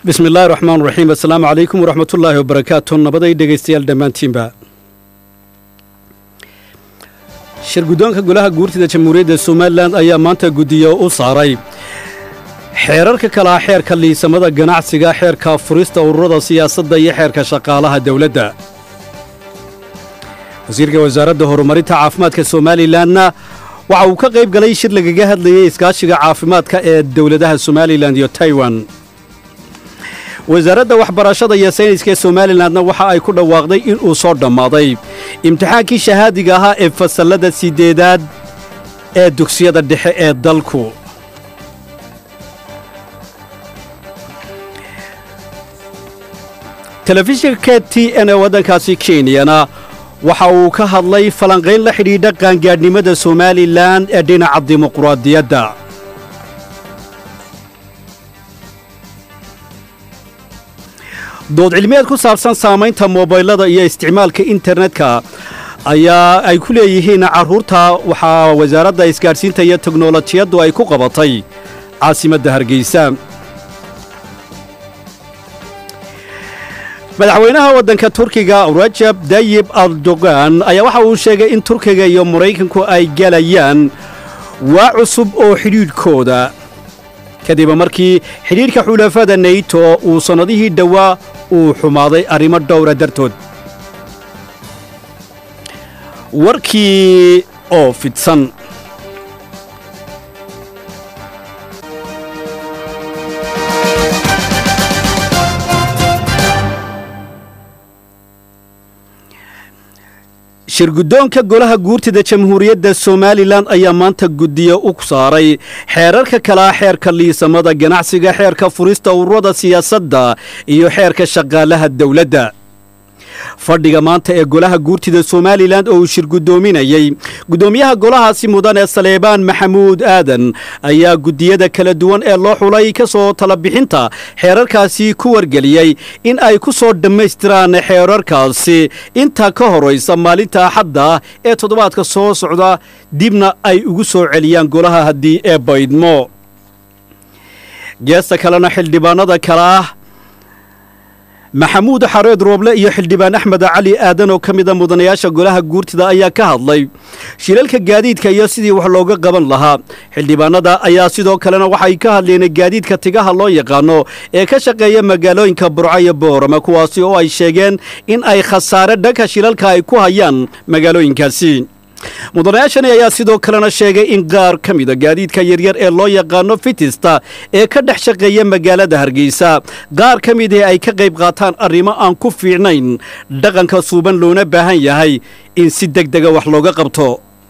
bismi illaahi raxmaan raxiim assalaamu calaykum waraxmatullaahi wabarakaatu nabaday dhegaystayaal dhammaantiinba shir guddoonka golaha guurtida jamhuuriyadda somalilan ayaa maanta guddiyo u saaray xeerarka kalaa xeerka liisamada ganacsiga xeerka furista ururada siyaasadda iyo xeerka shaqaalaha dowladda wasiirka wasaaradda horumarinta caafimaadka somalilanna waxa uu ka qayb galay shir lagaga hadlayay iskaashiga caafimaadka ee dowladaha somalilan iyo taiwan wasaaradda waxbarashada iyo sayniska ee somalilanna waxa ay ku dhawaaqday inuu soo dhammaaday imtixaankii shahaadiga ahaa ee fasallada siddeedaad ee dugsiyada dhexe ee dalku telefishinka t n ee waddankaasi kenyana waxa uu ka hadlay falanqayn la xidhiidha qaangaadhnimada somalilan ee dhinaca dimuquraadiyadda dood cilmiyeed ku saabsan saamaynta moobaylada iyo isticmaalka internetka ayaa ay ku leeyihiin carruurta waxaa wasaaradda isgaadhsiinta iyo teknolojiyaddu ay ku qabatay caasimadda hargeysa madaxweynaha waddanka turkiga rajab dayib erdogan ayaa waxa uu sheegay in turkiga iyo maraykanku ay galayaan waa cusub oo xidhiidhkooda kadib markii xidhiidhka xulafada neyto uu sannadihii dhowaa uu xumaaday arrimo dhowra dartood warkii oo fidsan shir guddoonka golaha guurtida jamhuuriyadda somalilan ayaa maanta guddiyo u saaray xeerarka kalaa xeerka liisamada ganacsiga xeerka furista ururada siyaasadda iyo xeerka shaqaalaha dowladda fadhiga maanta ee golaha guurtida somalilan oo uu shir guddoominayey guddoomiyaha golahaasi mudan ee saleebaan maxamuud aadan ayaa guddiyada kala duwan ee loo xulay ka soo talabixinta xeerarkaasi ku wargeliyey in ay ku soo dhammaystiraan xeerarkaasi inta ka horaysa maalinta axadda ee toddobaadka soo socda dibna ay ugu soo celiyaan golaha haddii ee baydmo geesta kalena xildhibaanada kale ah maxamuud xareed rooble iyo xildhibaan axmed cali aadan oo ka mida mudanayaasha golaha guurtida ayaa ka hadlay shilalka gaadiidka iyo sidii wax looga qaban lahaa xildhibaanada ayaa sidoo kalena waxay ka hadleen gaadiidka tigaha loo yaqaano ee ka shaqeeya magaalooyinka burco iyo boorama kuwaasi oo ay sheegeen in ay khasaare dhanka shilalka ay ku hayaan magaalooyinkaasi mudanayaashani ayaa sidoo kalena sheegay in qaar ka mida gaadiidka yaryar ee loo yaqaano fitista ee ka dhex shaqeeya magaalada hargeysa qaar ka midii ay ka qayb qaataan arrimo aan ku fiicnayn dhaqanka suuban loona baahan yahay in si deg dega wax looga qabto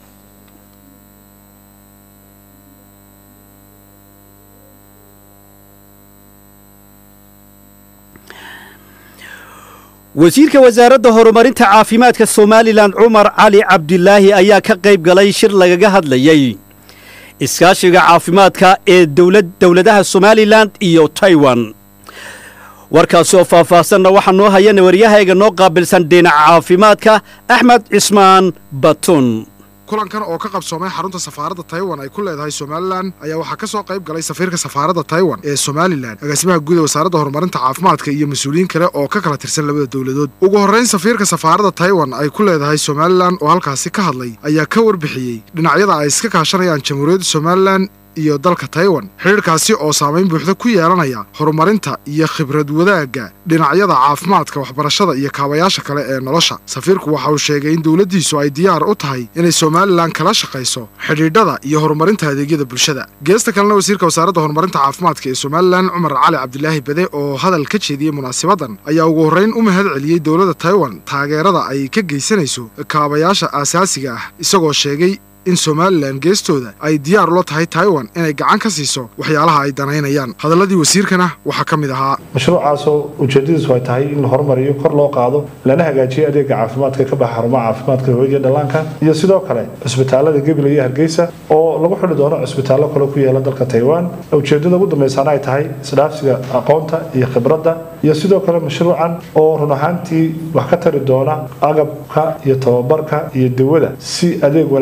wasiirka wasaaradda horumarinta caafimaadka somalilan cumar cali cabdilaahi ayaa ka qayb galay shir lagaga hadlayey iskaashiga caafimaadka ee dowladaha somalilan iyo taiwan warkaasi oo faahfaahsanna waxaa noo hayana waryahayga noo qaabilsan dhinaca caafimaadka axmed cismaan batun kulankan oo ka qabsoomay xarunta safaaradda taiwan ay ku leedahay somalilan ayaa waxaa ka soo qayb galay safiirka safaaradda taiwan ee somalilan agaasimaha guud ee wasaaradda horumarinta caafimaadka iyo mas-uuliyiin kale oo ka kala tirsan labada dowladood ugu horrayn safiirka safaaradda taiwan ay ku leedahay somalilan oo halkaasi ka hadlay ayaa ka warbixiyey dhinacyada ay iska kaashanayaan jamhuuriyadda somalilan iyo dalka taiwan xidhiirkaasi oo saamayn buuxda ku yeelanaya horumarinta iyo khibrad wadaagga dhinacyada caafimaadka waxbarashada iyo kaabayaasha kale ee nolosha safiirku waxa uu sheegay in dowladdiisu ay diyaar u tahay inay somalilan kala shaqayso xidhiidhada iyo horumarinta adeegyada bulshada geesta kalena wasiirka wasaaradda horumarinta caafimaadka ee somalilan cumar cali cabdilaahi bade oo hadal ka jeediyey munaasabadan ayaa ugu horrayn u mahad celiyey dowladda taiwan taageerada ay ka geysanayso kaabayaasha aasaasiga ah isagoo sheegay in somalilan geestooda ay diyaar ula tahay taiwan inay gacan ka siiso waxyaalaha ay danaynayaan hadalladii wasiirkana waxaa ka mid ahaa mashruucaasoo ujeedadiisu ay tahay in la horumariyo kor loo qaado lana hagaajiyo adeega caafimaadka ka baxa xarumaha caafimaadka hooyada dhallaanka iyo sidoo kale cusbitaalada gebile iyo hargeysa oo lagu xidhi doono cusbitaallo kale ku yaala dalka taiwan ujeedada ugu dambaysaana ay tahay isdhaafsiga aqoonta iyo khibradda iyo sidoo kale mashruucan oo run ahaantii wax ka tari doona agabka iyo tababarka iyo dawada si adeeg wanaagsan oo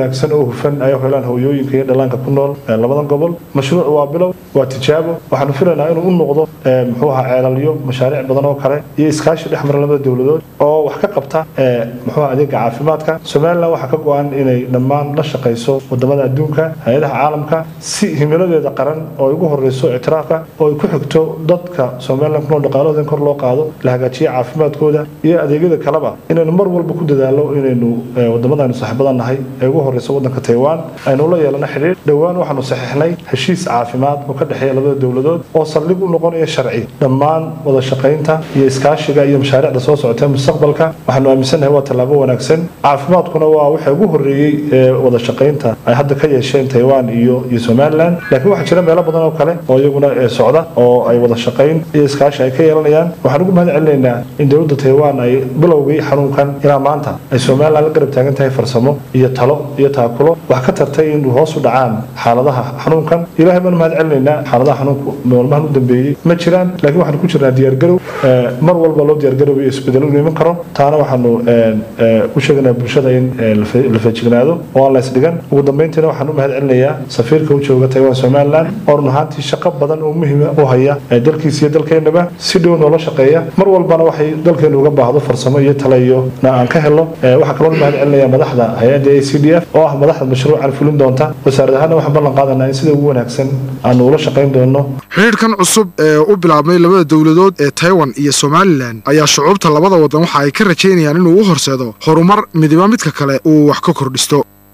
hufan ay helaan hooyooyinka iyo dhallaanka ku nool labadan gobol mashruuc waa bilow waa tijaabo waxaanu filaynaa inuu u noqdo muxuu ahaa ceelalyo mashaariic badan oo kale iyo iskaashi dhex mara labada dowladood oo wax ka qabta muxuu adeega caafimaadka somalilan waxaa ka go-an inay dhammaan la shaqayso wadamada adduunka hay-adaha caalamka si himiladeeda qaran oo ay ugu horeyso ictiraafka oo ay ku xigto dadka somalilan kunool dhaqaalahooda in kor loo qaado la hagaajiyo caafimaadkooda iyo adeegyada kaleba inaynu mar walba ku dadaalo inaynu wadamadaaynu saaxiibada nahay ee ugu horeyso wadanka taiwan aynu la yeelano xidhiir dhowaan waxaanu saxiixnay heshiis caafimaad oo ka dhexeeya labada dowladood oo saldhig u noqonaya sharci dhammaan wada shaqaynta iyo iskaashiga iyo mashaariicda soo socota mustaqbalka waxaanu aaminsannahay waa tallaabo wanaagsan caafimaadkuna waa waxa ugu horreeyey ee wada shaqaynta ay hadda ka yeesheen taiwan iyo iyo somalilan laakiin waxaa jira meelo badan oo kale oo iyaguna socda oo ay wada shaqayn iyo iskaashi ay ka yeelanayaan waxaan ugu mahad celinaynaa in dowladda taiwan ay bilowgii xanuunkan ilaa maanta ay somalilan la garab taagan tahay farsamo iyo talo iyo taakulo wax ka tartay in hoos u dhacaan xaaladaha xanuunkan ilaahay baan mahad celinaynaa xaaladaha xanuunku maalmahan u dambeeyey ma jiraan laakiin waxaanu ku jirnaa diyaargarow mar walba loo diyaargarowyo isbedelo u iman karo taana waxaanu u sheeganaa bulshada in la feejignaado oo aan la isdhigan ugu dambeyntiina waxaan u mahad celinayaa safiirka u jooga taiwan somalilan oo run ahaantii shaqo badan oo muhiima u haya dalkiisa iyo dalkeennaba si dhow noola shaqeeya mar walbana waxay dalkeenu uga baahdo farsamo iyo tale iyo na aan ka helo waxaa kaloo mahad celinaya madaxda hay-adda a c d f oo ah madaxda mashruucan fulin doonta wasaarad ahaana waxaan ballan qaadanaa in sida ugu wanaagsan aanu ula shaqayn doono xidhiirkan cusub ee u bilaabmay labada dowladood ee taiwan iyo somalilan ayaa shucuubta labada waddan waxa ay ka rajaynayaan inuu u horseedo horumar midiba midka kale uu wax ka kordhisto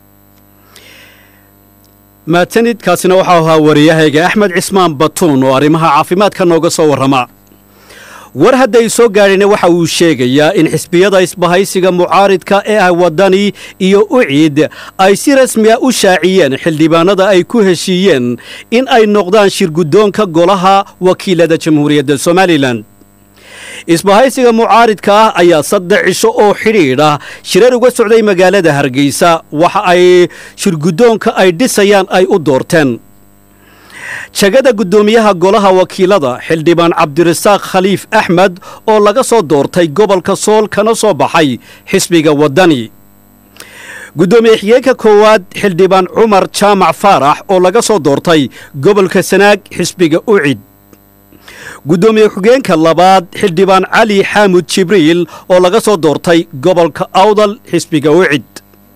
maatanidkaasina waxau ahaa wariyahayga axmed cismaan batuun oo arrimaha caafimaadka nooga soo warrama war hadday soo gaadhayna waxa uu sheegayaa in xisbiyada isbahaysiga mucaaridka ee ah waddani iyo uciid ay si rasmiya u shaaciyeen xildhibaanada ay ku heshiiyeen in ay noqdaan shirguddoonka golaha wakiilada jamhuuriyadda somalilan isbahaysiga mucaaridka ah ayaa saddex cisho oo xidhiidh ah shirar uga socday magaalada hargeysa waxa ay shirguddoonka ay dhisayaan ay u doorteen jagada guddoomiyaha golaha wakiilada xildhibaan cabdirasaaq khaliif axmed oo laga soo doortay gobolka sool kana soo baxay xisbiga waddani guddoomiye xigeenka koowaad xildhibaan cumar jaamac faarax oo laga soo doortay gobolka sanaag xisbiga ucid guddoomiye xigeenka labaad xildhibaan cali xaamud jibriil oo laga soo doortay gobolka awdal xisbiga ucid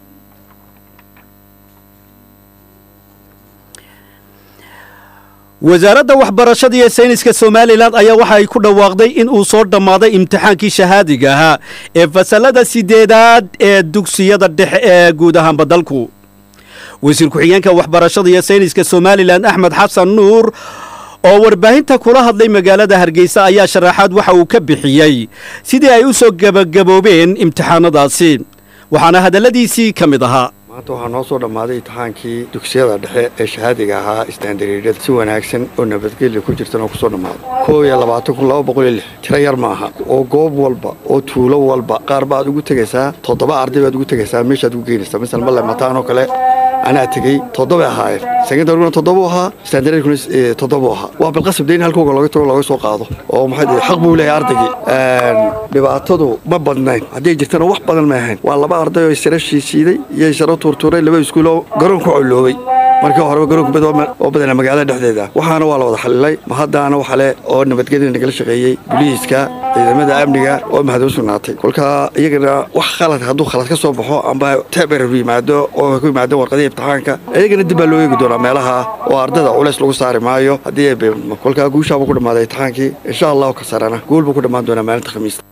wasaaradda waxbarashada iyo sayniska somalilan ayaa waxa ay ku dhawaaqday in uu soo dhammaaday imtixaankii shahaadiga ahaa ee fasallada sideedaad ee dugsiyada dhexe ee guud ahaanba dalku wasiir ku-xigeenka waxbarashada iyo sayniska somalilan axmed xasan nuur oo warbaahinta kula hadlay magaalada hargeysa ayaa sharaxaad waxa uu ka bixiyey sidii ay u soo gebagaboobeen imtixaanadaasi waxaana hadalladiisii ka mid ahaa maanta waxaa noo soo dhammaaday imtixaankii dugsiyada dhexe ee shahaadiga ahaa istaandareeryada si wanaagsan oo nabadgelya ku jirtan oo kusoo dhammaaday koob iyo labaatan kun laba boqol iyo lix tiro yar ma aha oo goob walba oo tuulo walba qaar baad ugu tegaysaa toddoba arday baad ugu tegaysaa meeshaad ugu geynaysaa misal malle mataan oo kale anaa tegey toddobay ahaayeen secondaryguna toddobu ahaa standardkuna toddobu ahaa waa bilqasab deyn halkooga looga tago looga soo qaado oo maxay xaq buu leeyahay ardaygii dhibaatadu ma badnayn hadday jirtana wax badan ma ahayn waa laba arday oo isara shiishiiday iyo isara tuurtuuray laba iskuuloo garoon ku colloobay markii horeba garoonka bad oo badana magaalada dhexdeeda waxaana waa la wada xalilay ma haddaana waxale oo nabadgelyada nagala shaqeeyey buliiska ciidamada amniga oo mahad u sugnaatay kolka iyagana wax khalad hadduu khalad ka soo baxo amba taberar yimaado oo ku yimaadeen warqadihii imtixaanka iyagana dib baa loo eegi doonaa meelaha oo ardada culays lagu saari maayo haddii kolkaa guushaabuu ku dhammaaday imtixaankii insha allahu ka sarana guul buu ku dhammaan doonaa maalinta khamiista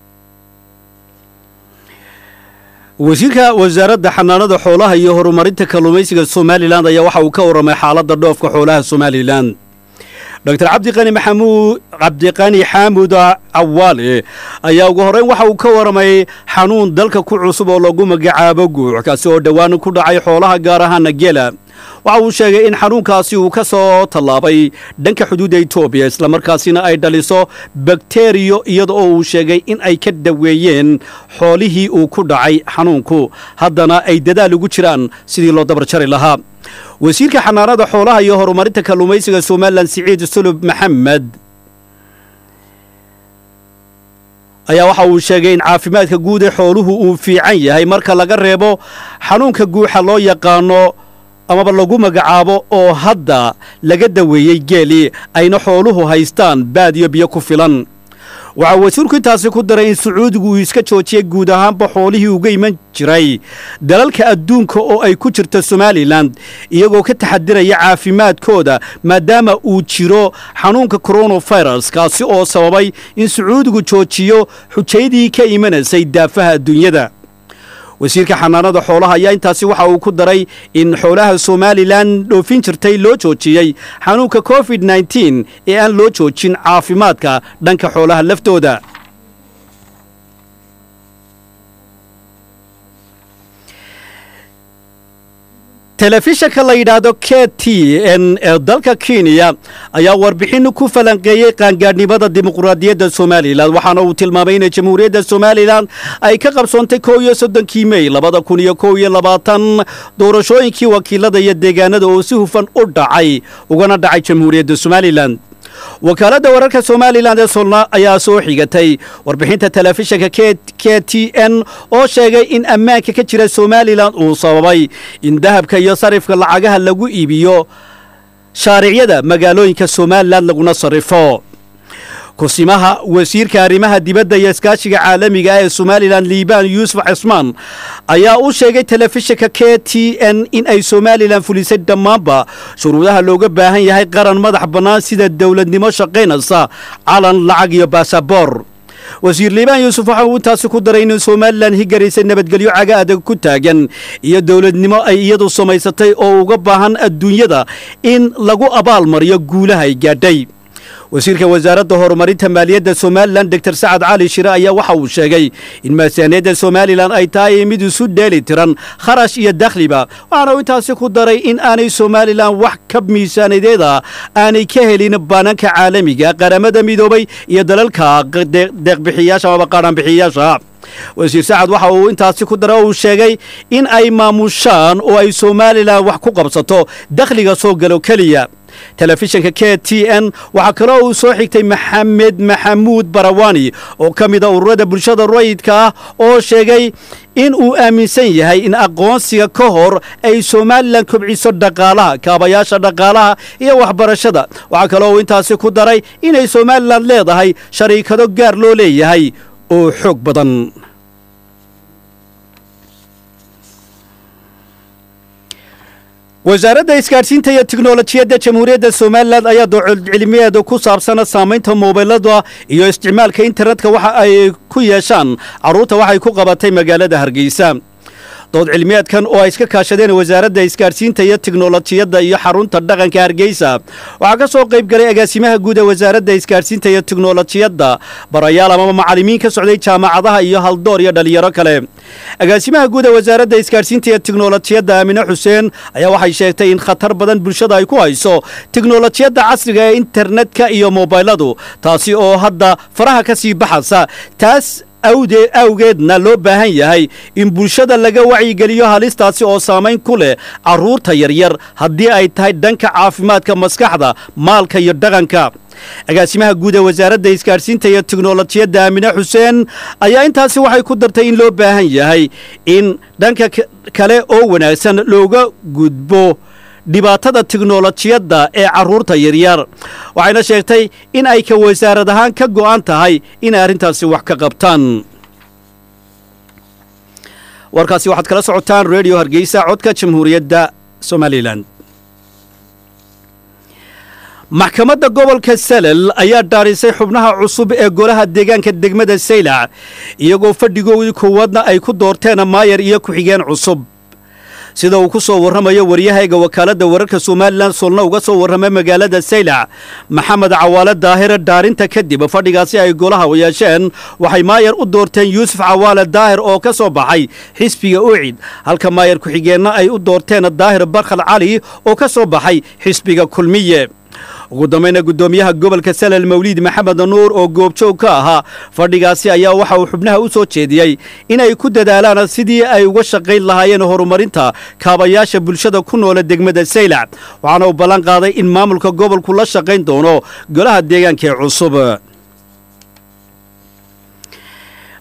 wasiirka wasaaradda xanaanada xoolaha iyo horumarinta kalluumaysiga somalilan ayaa waxa uu ka warramay xaaladda dhoofka xoolaha somalilan doctor cabdiqani maxamuud cabdiqani xaamud cawaale ayaa ugu horreyn waxa uu ka warramay xanuun dalka ku cusub oo lagu magacaabo guuc kaasi oo dhowaan ku dhacay xoolaha gaar ahaana gela waxa uu sheegay in xanuunkaasi uu ka soo tallaabay dhanka xuduudda etoobiya islamarkaasina ay dhaliso bakteriyo iyada oo uu sheegay in ay ka daweeyeen xoolihii uu ku dhacay xanuunku haddana ay dadaal ugu jiraan sidii loo dabar jari lahaa wasiirka xanaanada xoolaha iyo horumarinta kalluumaysiga somalilan siciid sulub maxamed ayaa waxa uu sheegay in caafimaadka guud ee xooluhu uu fiican yahay marka laga reebo xanuunka guuxa loo yaqaano amaba lagu magacaabo oo hadda laga daweeyey geeli ayna xooluhu haystaan baadiyo biyo ku filan waxaa wasiirku intaasi ku daray in sacuudigu uu iska joojiyey guud ahaanba xoolihii uga iman jiray dalalka adduunka oo ay ku jirto somalilan iyagoo ka taxadiraya caafimaadkooda maadaama uu jiro xanuunka koronafirus kaasi oo sababay in sacuudigu joojiyo xujaydii ka imanaysay daafaha adduunyada wasiirka xanaanada xoolaha ayaa intaasi waxa uu ku daray in xoolaha somalilan dhoofin jirtay loo joojiyey xanuunka covid nteen ee aan loo joojin caafimaadka dhanka xoolaha laftooda telefishanka la yidhaahdo k t n ee dalka kenya ayaa warbixin ku falanqeeyey qaangaadhnimada dimuqraadiyadda somalilan waxaana uu tilmaamay inay jamhuuriyadda somalilan ay ka qabsoontay kow iyo soddonkii mey labada kun iyo kow iyo labaatan doorashooyinkii wakiilada iyo deegaanada oo si hufan u dhacay ugana dhacay jamhuuriyadda somalilan wakaaladda wararka somalilan ee solna ayaa soo xigatay warbixinta telefishanka k t n oo sheegay in ammaanka ka jira somalilan uu sababay in dahabka iyo sarifka lacagaha lagu iibiyo shaaricyada magaalooyinka somalilan laguna sarrifo kusimaha wasiirka arrimaha dibadda iyo iskaashiga caalamiga ah ee somalilan liibaan yuusuf cismaan ayaa u sheegay telefishinka k t n in ay somalilan fulisay dhammaanba shuruudaha looga baahan yahay qaran madax bannaan sida dowladnimo shaqaynaysa calan lacag iyo baasaboor wasiir liibaan yuusuf waxa uu intaasi ku daray in somalilan higaraysay nabadgelyo caga adag ku taagan iyo dowladnimo ay iyadu samaysatay oo uga baahan adduunyada in lagu abaalmariyo guulaha ay gaadhay wasiirka wasaaradda horumarinta maaliyadda somalilan doctor sacad cali shire ayaa waxa uu sheegay in miisaaniyadda somalilan ay tahay mid isu dheeli tiran kharash iyo dakhliba waxaana uu intaasi ku daray in aanay somalilan wax ka miisaaniyadeeda aanay ka helin baananka caalamiga qaramada midoobay iyo dalalka deeqbixiyaasha amaba qaadhanbixiyaasha wasiir sacad waxa uu intaasi ku daray oo uu sheegay in ay maamushaan oo ay somalilan wax ku qabsato dakhliga soo galo keliya telefishinka k t n waxaa kaloo uu soo xigtay maxamed maxamuud barawani oo ka mida ururada bulshada rayidka ah oo sheegay in uu aaminsan yahay in aqoonsiga ka hor ay somalilan kobciso dhaqaalaha kaabayaasha dhaqaalaha iyo waxbarashada waxaa kaloo uu intaasi ku daray inay somalilan leedahay shariikado gaar loo leeyahay oo xoog badan wasaaradda isgaadhsiinta iyo tiknolojiyadda jamhuuriyadda somalilan ayaa doocilmiyeeda ku saabsana saamaynta moobilada iyo isticmaalka internetka waxa ay ku yeeshaan carruurta waxay ku qabatay magaalada hargeysa dood cilmiyeedkan oo ay iska kaashadeen wasaaradda isgaadhsiinta iyo tiknolojiyadda iyo xarunta dhaqanka hargeysa waxaa ka soo qayb galay agaasimaha guud ee wasaaradda isgaadhsiinta iyo tiknolojiyadda barayaal amaba macallimiin ka socday jaamacadaha iyo haldoor iyo dhalinyaro kale agaasimaha guud ee wasaaradda isgaadhsiinta iyo tiknolojiyadda aamine xuseen ayaa waxay sheegtay in khatar badan bulshada ay ku hayso tiknolojiyadda casriga ee internetka iyo mobayladu taasi oo hadda faraha ka sii baxaysa taas awdee awgeedna loo baahan yahay in bulshada laga wacyigeliyo halistaasi oo saamayn ku leh carruurta yaryar haddii ay tahay dhanka caafimaadka maskaxda maalka iyo dhaqanka agaasimaha guud ee wasaaradda isgaadhsiinta iyo tiknolojiyadda aamine xuseen ayaa intaasi waxay ku dartay in loo baahan yahay in dhanka kale oo wanaagsan looga gudbo dhibaatada tiknolojiyadda ee carruurta yaryar waxayna sheegtay in ay ka wasaarad ahaan ka go'an tahay inay arrintaasi wax ka qabtaan warkaasi waxaad kala socotaan redio hargeysa codka jamhuuriyadda somalilan maxkamadda gobolka salel ayaa dhaarisay xubnaha cusub ee golaha deegaanka degmada saylac iyagoo fadhigoodii koowaadna ay ku doorteen maayar iyo ku-xigeen cusub sida uu ku soo warramayo waryahayga wakaaladda wararka somalilan solna uga soo warramay magaalada saylac maxamed cawaale daahire dhaarinta kadib fadhigaasi ay golaha yeesheen waxay maayar u doorteen yuusuf cawaale daahir oo ka soo baxay xisbiga ucid halka maayar ku-xigeenna ay u doorteen daahir barkhal cali oo ka soo baxay xisbiga kulmiye ugu dambayna guddoomiyaha gobolka salel mawliid maxamed nuur oo goobjoog ka ahaa fadhigaasi ayaa waxa uu xubnaha u soo jeediyey inay ku dadaalaan sidii ay uga shaqayn lahaayeen horumarinta kaabayaasha bulshada ku noola degmada saylac waxaana uu ballan qaaday in maamulka gobolku la shaqayn doono golaha deegaanka ee cusub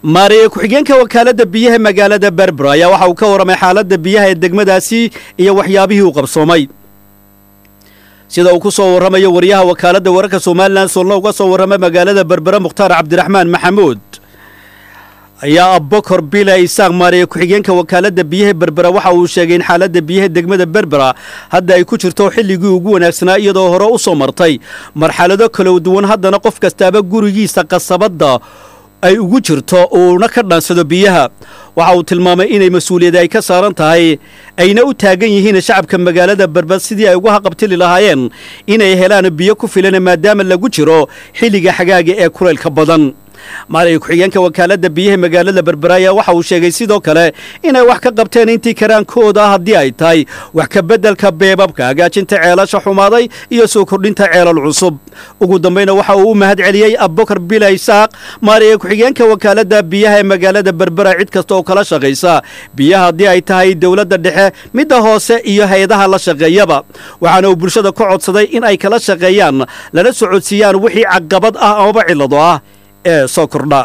maariye ku-xigeenka wakaaladda biyaha magaalada berbera ayaa waxa uu ka warramay xaaladda biyaha ee degmadaasi iyo waxyaabihii uu qabsoomay sida uu ku soo warramayo wariyaha wakaaladda wararka somalilan soolna uga soo warramay magaalada berbera mukhtaar cabdiraxmaan maxamuud ayaa abbakor bila isaaq maariye ku-xigeenka wakaaladda biyaha berbera waxa uu sheegay in xaaladda biyaha degmada berbera hadda ay ku jirto xilligii ugu wanaagsanaa iyadoo hore u soo martay marxalado kala duwan haddana qof kastaaba gurigiisa qasabadda ay ugu jirto uuna ka dhaansado biyaha waxa uu tilmaamay inay mas-uuliyad ay ka saaran tahay ayna u taagan yihiin shacabka magaalada berbera sidii ay uga haqabtili lahaayeen inay helaan biyo ku filan maadaama lagu jiro xilliga xagaaga ee kulaylka badan maaliga ku-xigeenka wakaaladda biyaha magaalada berbera ayaa waxa uu sheegay sidoo kale inay wax ka qabteen intii karaankooda haddii ay tahay wax ka beddelka beebabka hagaajinta ceelasha xumaaday iyo soo kordhinta ceelal cusub ugu dambayna waxa uu u mahad celiyey abbakar bila isaaq maaliga ku-xigeenka wakaaladda biyaha ee magaalada berbera cid kasta oo kala shaqaysa biyaha haddii ay tahay dowladda dhexe midda hoose iyo hay-adaha la shaqeeyaba waxaana uu bulshada ka codsaday in ay kala shaqeeyaan lana socodsiiyaan wixii caqabad ah amaba cillado ah ee soo kordha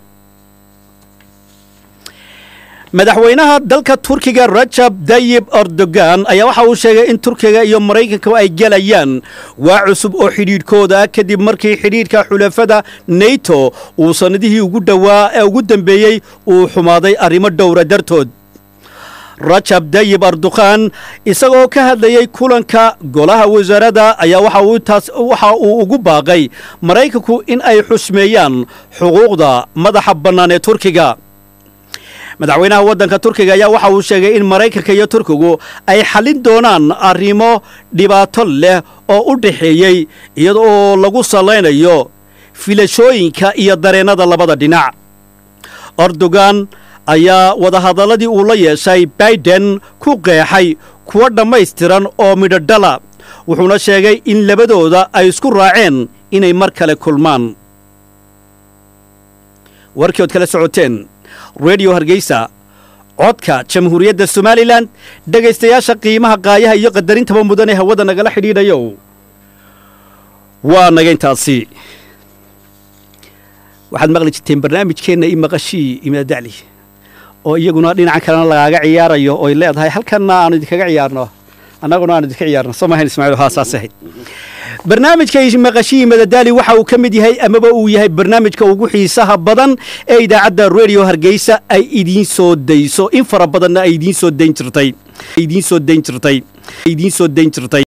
madaxweynaha dalka turkiga rajab dayib erdogan ayaa waxa uu sheegay in turkiga iyo maraykanka ay gelayaan waa cusub oo xidhiidhkooda ah kadib markii xidhiidhka xulafada neto uu sannadihii ugu dhowaa ee ugu dambeeyey uu xumaaday arrimo dhowra dartood rajab dayib erdokhan isagoo ka hadlayey kulanka golaha wasaaradda ayaa waxa uu ugu baaqay maraykanku in ay xusmeeyaan xuquuqda madaxa bannaan ee turkiga madaxweynaha waddanka turkiga ayaa waxa uu sheegay in maraykanka iyo turkigu ay xallin doonaan arrimo dhibaato leh oo u dhaxeeyey iyadoo lagu sallaynayo filashooyinka iyo dareennada labada dhinac erdogan ayaa wadahadalladii uu la yeeshay baiden ku qeexay kuwa dhammaystiran oo midhodhala wuxuuna sheegay in labadooda ay isku raaceen inay mar kale kulmaan warkii ood kala socoteen redio hargeysa codka jamhuuriyadda somalilan dhegaystayaasha qiimaha qaayaha iyo qadarintaba mudan ee hawada nagala xidhiidhayo waa naga intaasi waxaad maqli jirteen barnaamijkeenna i maqashii imaadacli oo iyaguna dhinacan kalena lagaaga ciyaarayo oy leedahay halkanna aanu idinkaga ciyaarno annaguna aanu idinka ciyaarno soo mahayn ismaaciil haa saas ahayd barnaamijka maqashihii madadaali waxa uu ka mid yahay amaba uu yahay barnaamijka ugu xiisaha badan ee idaacadda redio hargeysa ay idiin soo dayso in fara badanna ay idiin soo dayn jirtay idiin soo dayn jirtay idiin soo dayn jirtay